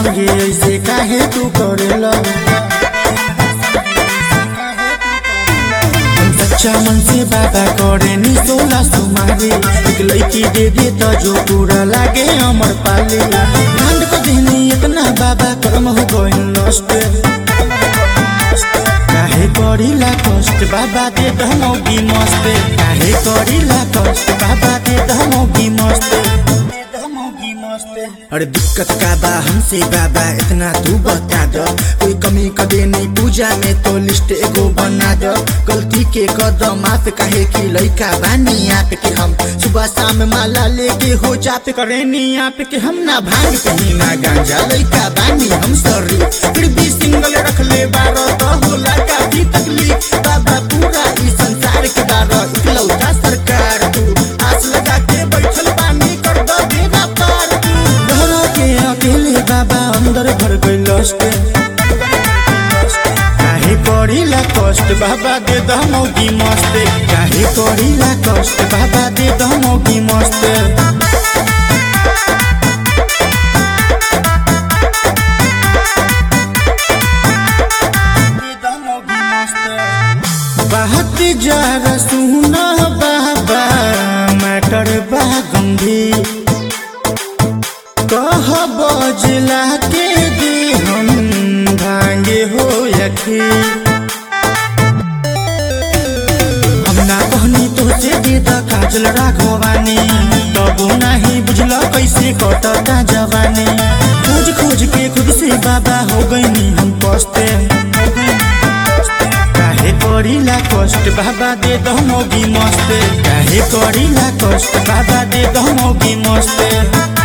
संगे ऐसे काहे तू करेला हम सच्चा मन से बाबा करे नी सोला सुमारी एक लड़की दे दे तो जो पूरा लागे अमर पाली कांड को देनी इतना बाबा कर्म हो गइल नष्ट काहे करिला कष्ट बाबा दे दमोगी मस्त काहे करिला कष्ट बाबा दे दमोगी मस्त दमोगी मस्त अरे दिक्कत का बा हमसे बाबा इतना तू बता दो कोई कमी कदे नहीं पूजा में तो लिस्ट एगो बना दो गलती के कदम माफ कहे कि लइका बानी आप के हम सुबह शाम माला लेके हो जाप करे नी आप के हम ना भांग कहीं ना गांजा लइका बानी हम सॉरी फिर भी सिंगल रख ले बारो तो होला काफी तकलीफ बाबा पूरा इस संसार के बारो इकलौता सरकार तू आस लगा के बैठल बानी कर दो बेड़ा पार तू डरो के अकेले बाबा अंदर भर गइल लस्ट काहे करिला कष्ट बाबा दे दमोगी मस्त काहे करिला कष्ट बाबा दे दमोगी मस्त बात जरा सुन बाबा मैटर बा गंभीर कह बजला के दे हम भांगे हो यखी हम ना कहनी तो से दे द काजल राघवानी तबो नाही बुझल कैसे कटता जवानी खोज खोज के खुद से बाबा हो गईनी हम पस्ते काहे करिला कष्ट बाबा दे दमोगी मस्त काहे करिला कष्ट बाबा दे दमोगी मस्त